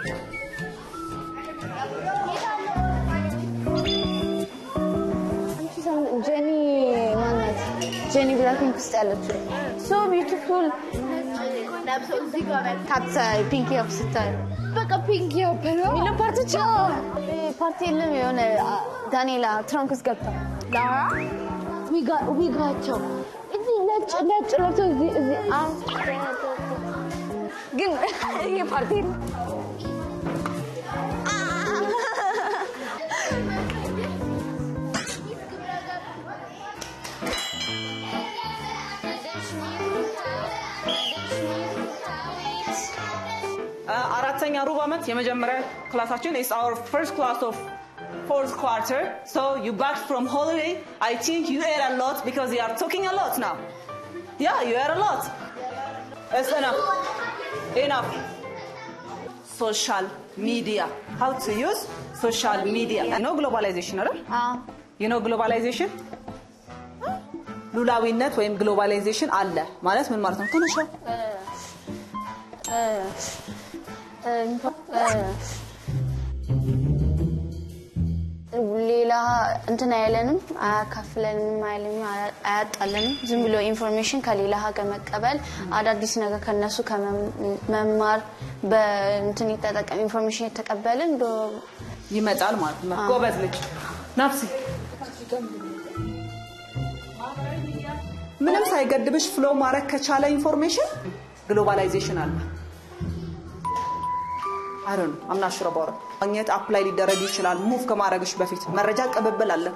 ጀኒ ማናት? ጀኒ ብላክፒንክ ውስጥ ያለችው ሶ ቢዩቲፉል ካት ፒንክ አፕ ስታይ በቃ ፒንክ ያበረ ሚለው ፓርቲች ፓርቲ የለም። የሆነ ዳንኤላ ትራንክ ውስጥ ገብታ ላራ ዊጋቸው እዚህ ነጭ ነጭ ለብሰው እዚህ እዚህ አዎ ግን ይሄ ፓርቲ ነው። አራተኛ ሩብ ዓመት የመጀመሪያ ክላሳችን is our first class of fourth quarter so you back from holiday I think you ate a lot because you are talking a lot now yeah you ate a lot it's enough enough social media how to use social media you know globalization አይደል you know globalization ሉላዊነት ወይም ግሎባላይዜሽን አለ ማለት ምን ማለት ነው ትንሽ ሌላ እንትን አይለንም፣ አያካፍለንም፣ አይለንም፣ አያጣለንም። ዝም ብሎ ኢንፎርሜሽን ከሌላ ሀገር መቀበል፣ አዳዲስ ነገር ከነሱ ከመማር በእንትን የተጠቀም ኢንፎርሜሽን የተቀበልን ይመጣል ማለት ነው። ጎበዝ ልጅ ናፍሲ ምንም ሳይገድብሽ ፍሎ ማድረግ ከቻለ ኢንፎርሜሽን ግሎባላይዜሽን አለ። አረ ነው አምናሽ ረባረ ማግኘት አፕላይ ሊደረግ ይችላል። ሙቭ ከማድረግሽ በፊት መረጃ ቅብብል አለ።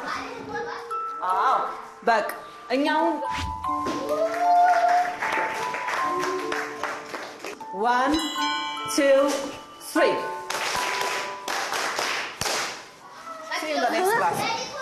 አዎ በቃ እኛውን ዋን ቱ ትሪ See you in the next class.